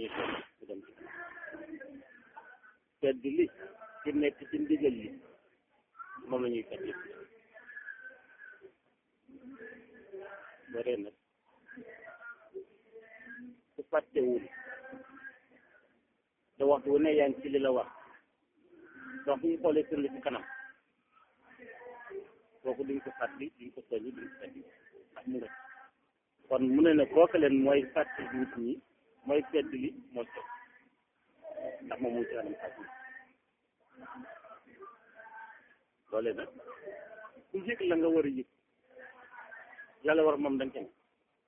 yëg mu dem ci fedd li ci nekk ci ndigal li moom la ñuy fedd yëpp bare nag su fàttewul te waxtu wu ne yaa ngi ci li la wax donc bu ñu xoolee seen li ci kanam kooku duñ ko fàttali duñ ko soññi duñ ko fàttali ndax mu nga kon mu ne ne kooku leen mooy fàttali nit ñi mooy fedd li mooy soñ ndax moom mu ci anam fàttali loole nag ku yëg la nga war a yëg yàlla war moom dañ kenn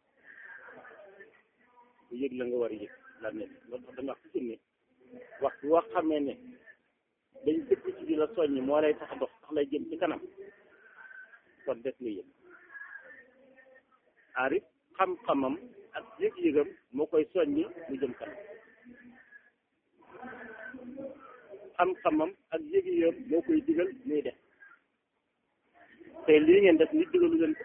ku yëg la nga war a yëg la ne loolu tax dañu wax ci ne waxtu woo xamee ne dañ dëkk ci di la soññ moo lay tax a dox tax lay jëm ci kanam kon def nga yëg aarif xam-xamam ak yëg-yëgam moo koy soññi mu jëm kanam xam-xamam ak yëg-yëgam moo koy digal muy def te lii ngeen def nit digalu leen ko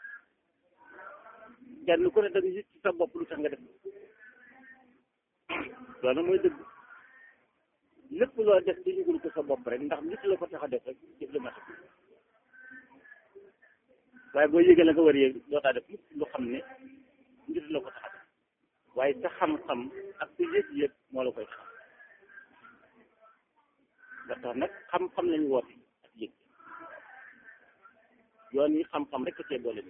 kenn ku ne da nga yëg ci sa bopp lu tax nga def loolu mooy dëgg lépp loo def di yëgul ko sa bopp rek ndax nit la ko tax a def rek jëf la mat waaye boo yëgee la nga war a yëg dootaa def lépp lu xam ne nit la ko tax a def waaye sa xam-xam ak sa yëg-yëg moo la koy tax nga tax nag xam-xam lañu woote ak yëg yoon yi xam-xam rek a cee boole ni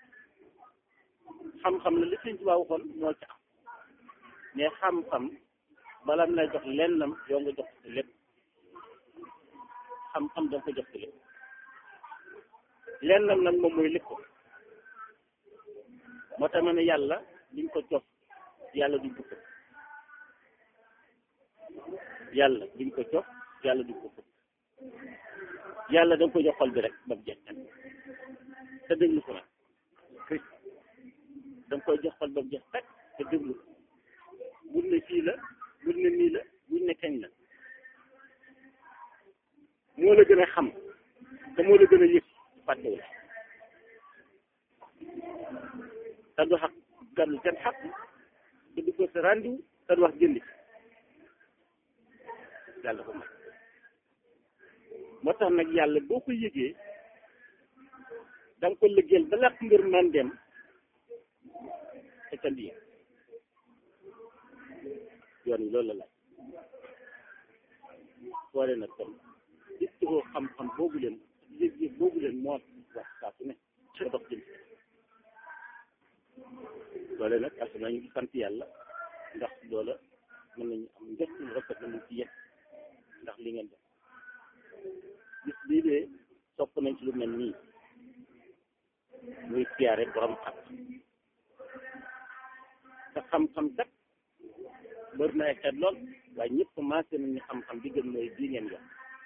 xam-xam la li Sëñ Tuubaa waxoon moo ci am mais xam-xam bala mu lay jox lennam yow nga jox ci lépp xam-xam danga ko jox ci lépp lennam nag moom mooy lépp moo tax ma ne yàlla liñ ko jox yàlla duñ ko fëpp yàlla duñ ko jox yàlla duñ ko fëpp yàlla danga ko jox xol bi rek ba mu jeex te déglu ko nag danga koy jox xol ba mu jeex teg te déglu ko bul ne fii la bul ne nii la bul ne kañ la moo la gën a xam te moo la gën a yëg fàttewul te du xaq gàddu kenn xaq te du ko sa rendiw te du wax jëndi yàlla ko may moo tax nag yàlla boo ko yëgee da nga ko liggéeyal ba làq mbir man dem te ca lii yoon yi loolu la laaj soole nag kon gis ko xam-xam boobu leen yëg-yëg boobu leen moo wax saa su ne ba dox jëm loole nag as nañu ngi sant yàlla ndax loola mën nañu am njëkk lu rafet na mu ci yegg ndax li ngeen def gis bii de sopp nañ ci lu mel nii muy siyaare borom xam te xam-xam kat bër na ay xeet lool waaye ñëpp commencé nañu xam-xam bi gën mooy bii ngeen yor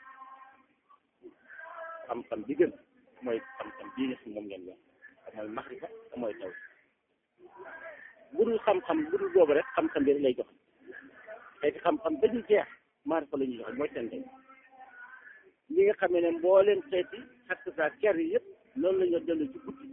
xam-xam bi gën mooy xam-xam bii nga xam moom ngeen yor te mooy maxrifa te mooy taw bu dul xam-xam bu dul boobu rek xam-xam bi rek lay jox te xam-xam ba ñu jeex maarifa la ñuy joxe mooy seen day ñi nga xamee ne mbooleem xeeti xakk saa ker yi yëpp loolu la ñu dellu ci guddi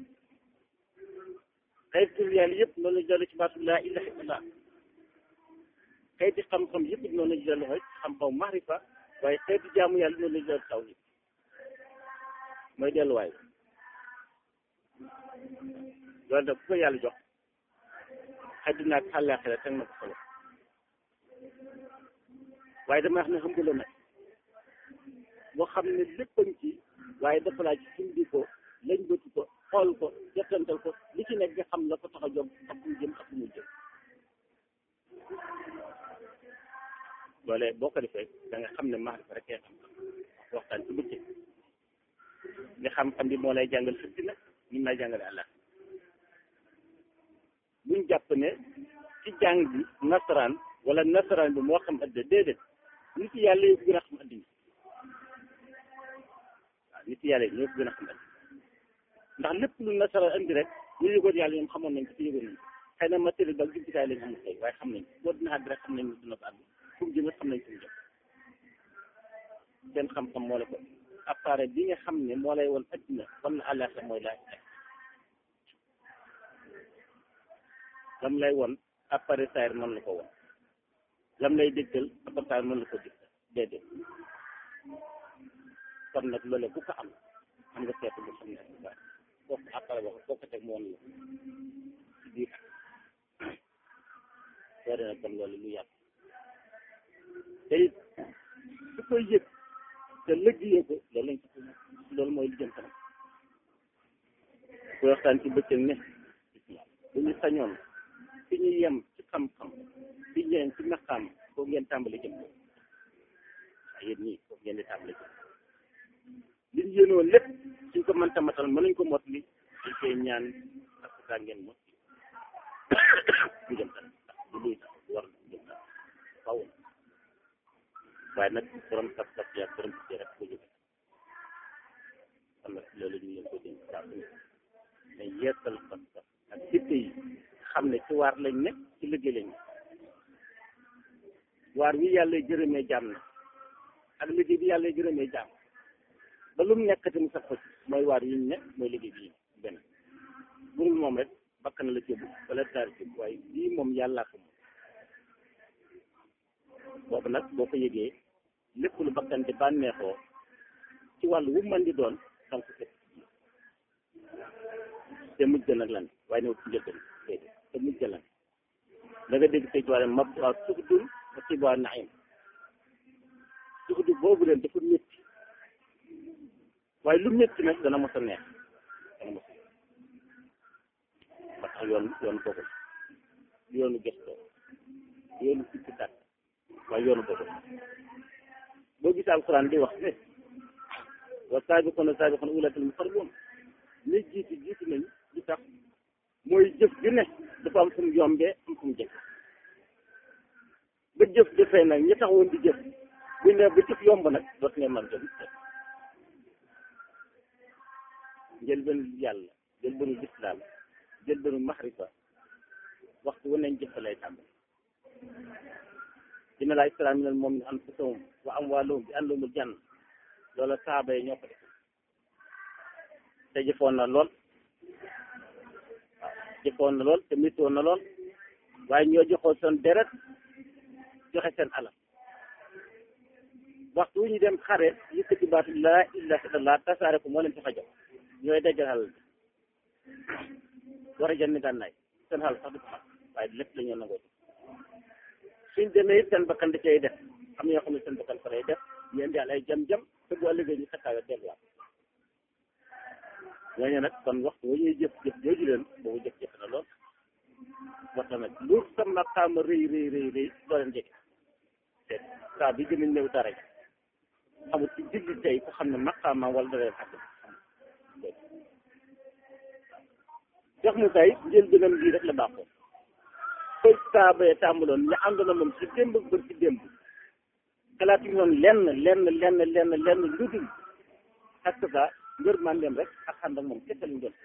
xeeti yàlla yëpp loolu la ñu dellu ci baatu laa ilaha illallah xeeti xam-xam yëpp noonu la ñu dellu ci xam-xam maarifa waaye xeeti jaamu yàlla noonu la ñu dellu taw yi mooy delluwaay loolu nag ku ko yàlla jox àddina ak àllaaxira teg na ko solo waaye dama wax ne xam nga la nag boo xam ne léppañ ci waaye dafa laaj sundi ko lañ bëti ko xool ko jottantal ko li ci nekk nga xam la ko tax a jóg ak mu jëm ak mu jëm loolee boo ko defee da nga xam ne maarifa rek kay xam-xam waxtaan ci bëccëg nga xam-xam bi moo lay jàngal fëtti nag ñu lay jàngale àlla buñ jàpp ne ci jàng bi nasaraan wala nasaraan bi moo xam adda déedéet nit yàlla yëpp gën a xam addina waaw nit yàlla yi ñoo ko gën a xam addina ndax lépp lu nasaraan andi rek ñu yëgoon yàlla ñoom xamoon nañ ko ci yëgoon nañ xëy na matériel ba jumtukaay lañ am tey waaye xam nañ boo dina àgg rek xam nañ dina ko àgg fu mu jëm xam nañ fu mu jëm seen xam-xam moo la ko appareil bi nga xam ne moo lay woon addina wala àllaaxira mooy laaj lam lay woon appareil saayir noonu la ko woon lam lay dégtal abartaan mën la ko dégtal déedéet kon nag loole ku ko am am nga seetu bu xam ne ba kooku après wax kooku teg mu woon la ci biir soo dee nag kon loolu lu yàgg te it su koy yëg te lëggee ko loolu lañ ci loolu mooy li jëm kanam koy waxtaan ci bëccëg ne bu ñu sañoon fi ñu yem ci xam-xam fi ñu yem ci maqaam foofu ngeen tàmbali jëm waaye yéen ñii foofu ngeen di tàmbali jëm li ñu yéenoon lépp suñ ko mënta matal mënuñ ko mot li dañ koy ñaan ak saa ngeen mot ñu jëm kanam ndax du luy tax war na jëm kanam faw waaye nag borom sab sab yaa borom si rek ko jóge xam nag loolu ñu leen ko dénk saa su ne mais yeesal sab sab ak jitte yi xam ne ci waar lañ ne ci liggéey lañ ne waar wi yàlla jërëmee jaam na ak liggéey bi yàlla jërëmee jaam ba lu mu nekkati mu sax ko ci mooy waar yi ñu ne mooy liggéey bi benn burul moom rek bakk na la cëbb wala taari cëbb waaye bii moom yàllaa ko moom boobu nag boo ko yëgee lépp lu bakkan di bànneexoo ci wàllu wu mën di doon danga ko fekk te mujj ga nag lan waaye ne ci njëlbeen déedéet te mujj ga lan da nga dégg tey ci wàllu mab waaw suxdul ba tibaa naim suxdu boobu leen dafa métti waaye lu métti nag dana mos a neex dana mos a neex ba tax yoon yoon boobu yoonu gëstoo yoonu sikki tàkk waaye yoonu boobu boo gisee alquran di wax ne wa saabiquna saabiquna ulaa'ikal muqarrabuun ñi jiitu jiitu nañ li tax mooy jëf ju ne dafa am fu mu yombee am fu mu jëf ba jëf jëfee nag ñi taxawoon di jëf bu ne ba jëf yomb nag dootu ngeen mën jëf njëlbeenu yàlla njëlbeenu lislaam njëlbeenu maxrifa waxtu wu nañ jëf lay tàmbali dina laa islam minal mu'miniina anfusahum wa amwaalahum bi anna lahumul janna loola saaba yi ñoo ko def te jëfoon na lool waaw jëfoon na lool te méttoon na lool waaye ñoo joxoon seen deret joxe seen alal waxtu wu ñu dem xare yëkkati baatu laa ilaaha illallaah tasaare ko moo leen tax a jox ñooy dajal alal bi war a jënd gànnaay seen xal sax du ko xam waaye lépp la ñoo nangoo suñ demee it seen bakkan da cay def am na ñoo xam ne seen bakkan fa lay def ñu indi ay jam-jam te bu ëllëgee ñu xettaawe delluwaat ñooñu nag kon waxtu wu ñuy jëf jëf jooju leen boobu jëf jëf na lool moo tax nag lu sa maqaama rëy rëy rëy rëy doo leen jege te saa bi gën a néew dara amul ci digg tey ku xam ne maqaama wala da leen xàgg jox mu tay njël gënam lii rek la baaxoo koy saabee tàmbaloon ñu ànd na moom ci démb bër ci démb xalaat yi noonu lenn lenn lenn lenn lenn lu dul ak ça ngër mandem rek ak xam ak moom kese lañ doon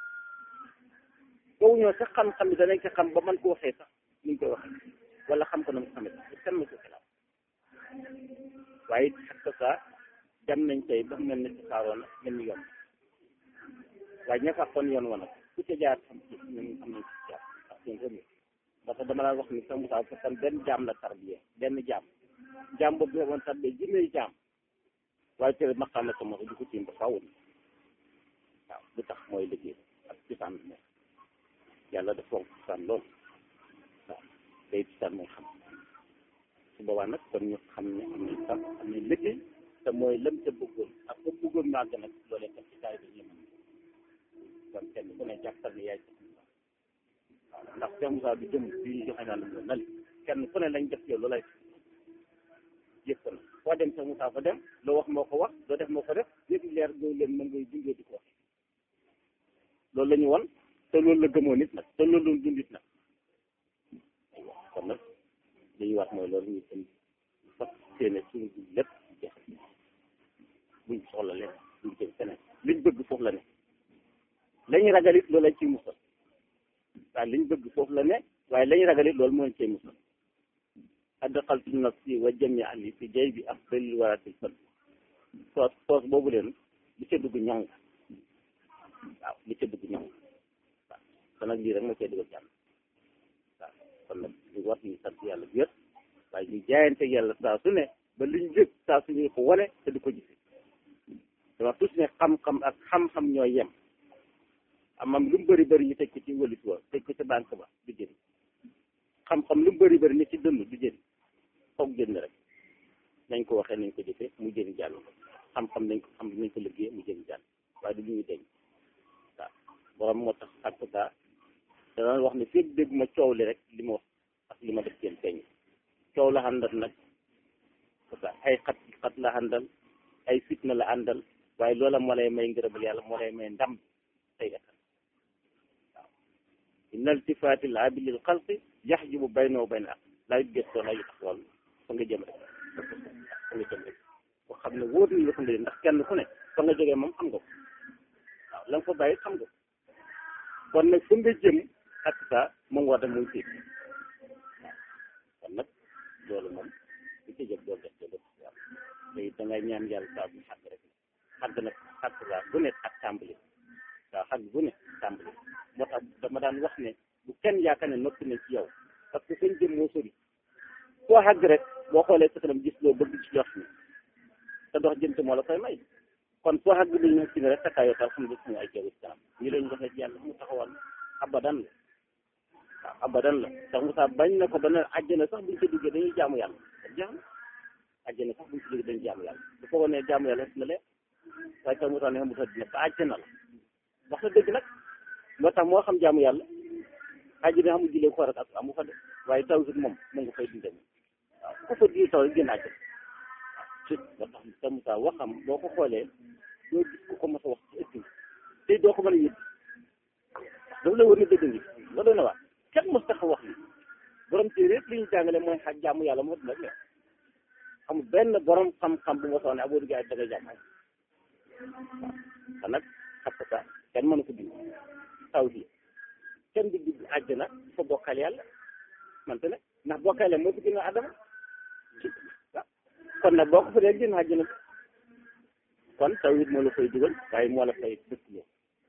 boobu ñoo sax xam-xam yi danañ ko xam ba man ko waxee sax ni ñu koy waxee wala xam ko na mu xamee sax kenn ma ko xalaat waaye ak ça dem nañ tey ba mel ne ci saaroon na mel ni yoon waaye ña fa yoon wa nag ku ca jaar xam ci ñun am nañ ci jaar ak seen rëmi parce que dama la wax ni sax Moussa fekkan benn jaam la tarbiye benn jaam jaam boobu nga woon tarbiye junneey jaam waaye tere maqaam la sama du ko tiim ba faaw waaw lu tax mooy liggéey ak cosaan ne yàlla daf fonk cosaan lool waaw day cosaan mooy xam su boobaa nag kon ñu xam ne am nañ sax am nañ liggéey te mooy lam ca bëggoon ak ko bëggoon màgg nag loolee kat ci taay bi ñu mën kon kenn ku ne jàppal ne yaay waaw ndax Cheikh Moussa bi jëm bi ñu joxe naa la ko nali kenn ku ne lañ def yow loolay yëpp na foo dem Cheikh Moussa fa dem loo wax moo ko wax loo def moo ko def yëpp leer doo leen mën ngay dundee di ko wax loolu la ñu won te loolu la gëmoo nit nag te loolu la dundit nag aywa kon nag li ñu wax mooy loolu ñu tam fas séene suñu dund lépp jeex buñ soxla leen buñ jëm feneen liñ bëgg foofu la ne lañu ragal it loolu lañ ciy musal waaye liñ bëgg foofu la ne waaye lañu ragal it loolu moo leen ciy musal adxaltu nafsi wa jami ali fi jay bi afdalil waratil fan soos soos boobu leen li ca dugg ñoŋ waaw li ca dugg ñoŋ waaw kon nag lii rek moo cay dugal jàmm waaw kon nag ñu war ñu sant yàlla bi yëpp waaye ñu jaayante yàlla saa su ne ba liñ jëg saa su ñu ko wane te di ko gis dama tus ne xam-xam ak xam-xam ñooy yem amam lu mu bëri bëri ñu teg ko ci wëlis wa teg ko ci banque ba du jëriñ xam-xam lu mu bëri bëri ni ci dënd du jëriñ foog jënd rek nañ ko waxee nañ ko jëfee mu jëriñ jàll xam-xam nañ ko xam nañ ko liggéey mu jëriñ jàll waaye du lu ñuy denc waaw borom moo tax ak daa dana wax ne fépp dégg ma coow li rek li ma wax ak li ma def seen feeñ coow la àndal nag parce que ay xat xat la àndal ay fitna la àndal waaye loola moo lay may ngërëmal yàlla moo lay may ndam tey ëllëg waaw inna iltifaati l abi lil xalqi yaxjubu bayna wa bayna ak lay gëstoo lay tax wàll fa nga jëm rek fa nga jëm rek boo xam ne wóor nañ la fa nga jëm ndax kenn ku ne fa nga jógee moom xam nga ko waaw la nga fa bàyyi xam nga ko kon nag fa nga jëm ak saa moom war dem muy tiit waaw kon nag loolu moom bu ci jëg doolu def te def yàlla léegi da ngay ñaan yàlla saa bu xàgg rek xàgg nag xàgg saa bu ne ak tàmbali waaw xàgg bu ne tàmbali moo tax dama daan wax ne bu kenn yaakaar ne noppi nañ ci yow parce que seen jëm moo sori foo xàgg rek boo xoolee sa kanam gis loo bëgg ci jox ni te dox jëm moo la koy may kon foo xàgg bi ñu ci ne rek takkaayoo tal xam ne suñu ay jaww islam ñi lañ waxee ci yàlla mu taxawal abadan la waaw abadan la ndax Moussa bañ na ko ba ne àjjana sax buñ ko duggee dañuy jaamu yàlla jaam àjjana sax buñ ko duggee dañuy jaamu yàlla bu foogoon ne jaamu yàlla na leen waaye tax Moussa ne xam Moussa dina ba àjjana la wax na dëgg nag moo tax moo xam jaamu yàlla àjjana xamul julee ko rek ak amu fa de waaye tawhid moom mu nga fay dundee waaw ku fa di taw génn àjjana waaw moo tax te Moussa waxam boo ko xoolee doo gis ku ko mos a wax ci ëtt te doo ko mën a yëg dafa la war na dëgg ngi nga doon na waa kenn mos tax a wax li borom téere yëpp li ñu jàngale mooy xaj jaamu yàlla moo dina leer amul benn borom xam-xam bu ma soxla ne aboo diggaay da ngay jàmm waaw kon nag xam nga kenn mënu ko dindi taw bi kenn du dugg àjjana fa bokkal yàlla mante ne ndax bokkale moo fi gën a adama waaw kon nag boo ko fa dee génn àjjana kon taw it moo la fay dugal waaye moo la fay dëkk loo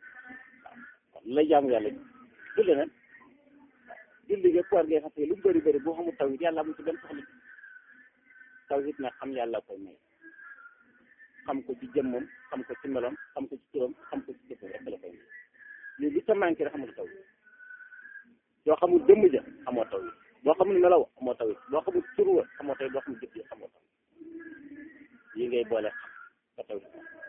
waaw kon lay jaamu yàlla julli nag julli nga koor ngay xam lu mu bëri bëri boo xamul taw it yàlla amul ci benn soxla taw it nag xam yàlla koy may xam ko ci jëmmam xam ko ci meloom xam ko ci turam xam ko ci jëfam rek la koy may lii li sa manqué rek xamul taw it yoo xamul jëmm ja xamoo taw it boo xamul melaw xamoo taw it boo xamul tur wa xamoo taw it boo xamul jëf yi xamoo taw yi ngay boole xam ba taw it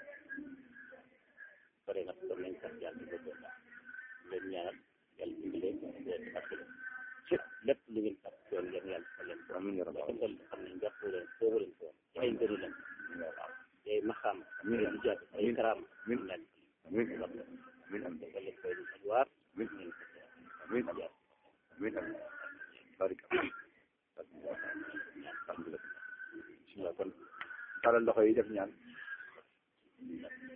pare nag kon nañ sax yàlla di ko leen ñaanal yàlla dimbale leen fàttali ci lépp lu ngeen fàtt yoon ngeen yàlla fa leen ko amiin ya rabbal aalamiin xam ne njort leen foofu leen ko ci ay ngëri leen waaw ay maxaam ay ijaab ay karaam min leen amiin amiin am dafa leen koy di waar min leen ko amiin amiin amiin barika alhamdulillah bismillah kon talal loxo yi def ñaan